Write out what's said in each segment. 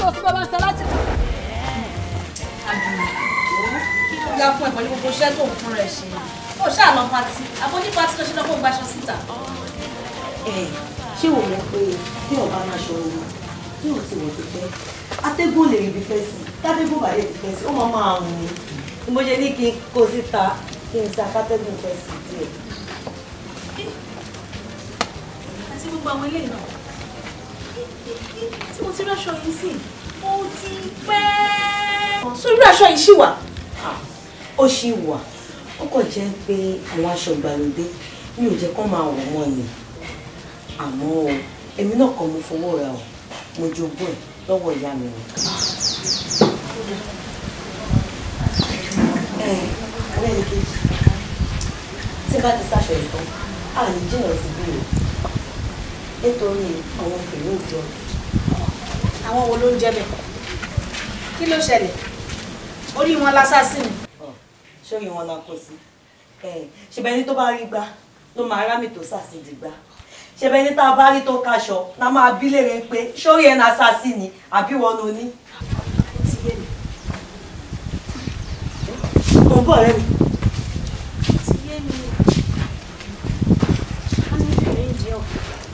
tó sí bàbá sọ láti. ya fún ẹ pẹ̀lú gbogbo iṣẹ́ tó ń fún rẹ̀ ṣe ó ṣáà lọ pati àbọ̀ ní pati tó ṣe lọ́kọ̀ gbaṣọ síta. ṣé wò mọ̀ pé bí ọba máa ṣọ owó bí ò ti wọ̀ ti pẹ́ atẹ́gùn lè rí ibi fẹ́ sí tádégùn bàdé ti fẹ́ sí ó máa máa rùn ní bí mo ṣe ní kí n kó síta kí n sa kátẹ́gùn fẹ́ sí díẹ̀. àti gbogbo àwọn eléyìí náà tí mo ti rí aṣọ yìí sí ó ti pẹ́. so irú aṣọ yìí ṣì wà. ó ṣì wà ó kàn jẹ́ pé àwọn aṣọ ìgbàlódé mi ò jẹ́ kó máa wọ̀ mọ́ ni àmọ́ o èmi náà kàn mo fowó ra o mo jogún ẹ̀ lọ́wọ́ ìyá mi ni. ẹ ọ̀rẹ́ mi kejì tí bá ti sáṣọ ìtàn a lè jìnnà síbí o nítorí àwọn fèrè òjò àwọn wo ló ń jẹ́ bẹ́ẹ̀ kí ló ṣẹlẹ̀ orí wọn lásásì ni. sórí wọn la kó sí ṣebẹ ní tó bá rí gbá ló máa rámì tó sàṣìdì gbá ṣebẹ ní tá a bá rí tó kaṣọ la máa bí léèrè pé sórí ẹ̀ náà sàṣì ni àbí wọn ló ní. mo ń bọ̀ rẹ́ mi. ti yé mi a ní ìfẹ́ ìdí ọ̀.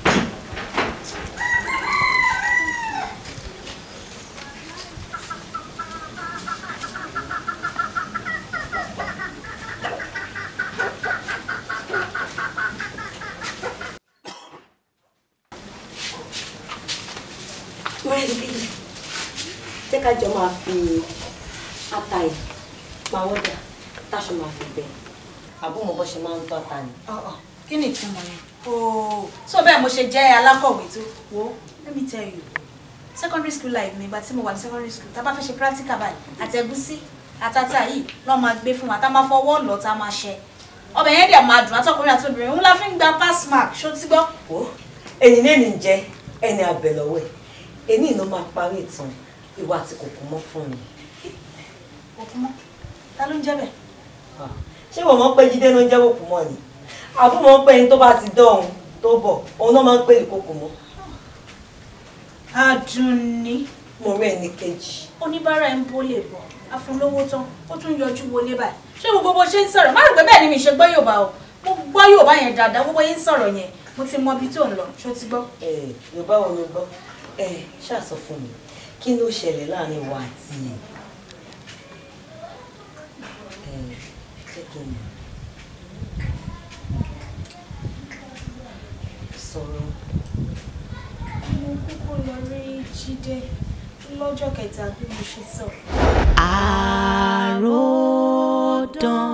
ọ̀rẹ́ mi kejì jẹ́ ká jọ máa fi ata ẹ̀ máa wọ́dà táṣọ máa fi bẹ̀ àbúmọ̀ bọ́ ṣe máa ń tọ́ ata ni. kí ni ìtumọ̀ yẹn. ooo so bẹ́ẹ̀ mo ṣe jẹ́ alákọ̀wé tó wo let me tell you secondary school life mi ìgbà tí mo wà ní secondary school tá a bá fẹ́ ṣe practical báyìí àtẹ̀gúsí àtàtà yìí lọ́ máa gbé fún wa tá a máa fọwọ́ lọ tá a máa ṣe ọbẹ̀ yẹn dẹ̀ máa dùn àtọkùnrin àti obìnrin òun la fi ń gba pass mark ṣó ti gbọ́. ó ẹni náà ní jẹ ẹni àbẹ̀lọ́wọ́ ẹ̀ ẹni ìná máa parí ìtàn ìwà àti kòkó mọ́ fún mi. òkú mọ́ ta ló ń jẹ́ bẹ́ẹ̀. ṣé wọ́n mọ̀ pé jíde ló ń jẹ́ kòkó mọ́ ni àbú mọ̀ pé ẹni tó bá ti dọ̀hún tó bọ̀ òun náà máa ń pè ní kòkó mọ́. Àdùnní mo rí ẹni kejì. oníbàárà ń bó lè bọ̀ afúnlówó tán ó tún yọjú wọlé báyìí ṣé gbogbo bó ṣe ń sọ̀rọ̀ má rò pé bẹ́ẹ̀ ni mi ṣe gbọ́ Yorùbá o mo gbọ́ Yorùbá yẹn dáadáa gbogbo yín ń sọ̀rọ̀ yẹn mo ti mọ ibi tó ń lọ ṣó ti gbọ́. ẹ yorùbá wo ló gbọ́ ẹ ṣàṣọ fún mi kí ló ṣẹlẹ̀ láàrin wa àti ẹ ẹ jẹ́ kí n mọ̀ sọ̀rọ̀ mo kúkú lọ rí Jídé lọ́jọ́ kẹta bí mo ṣe sọ. àròdàn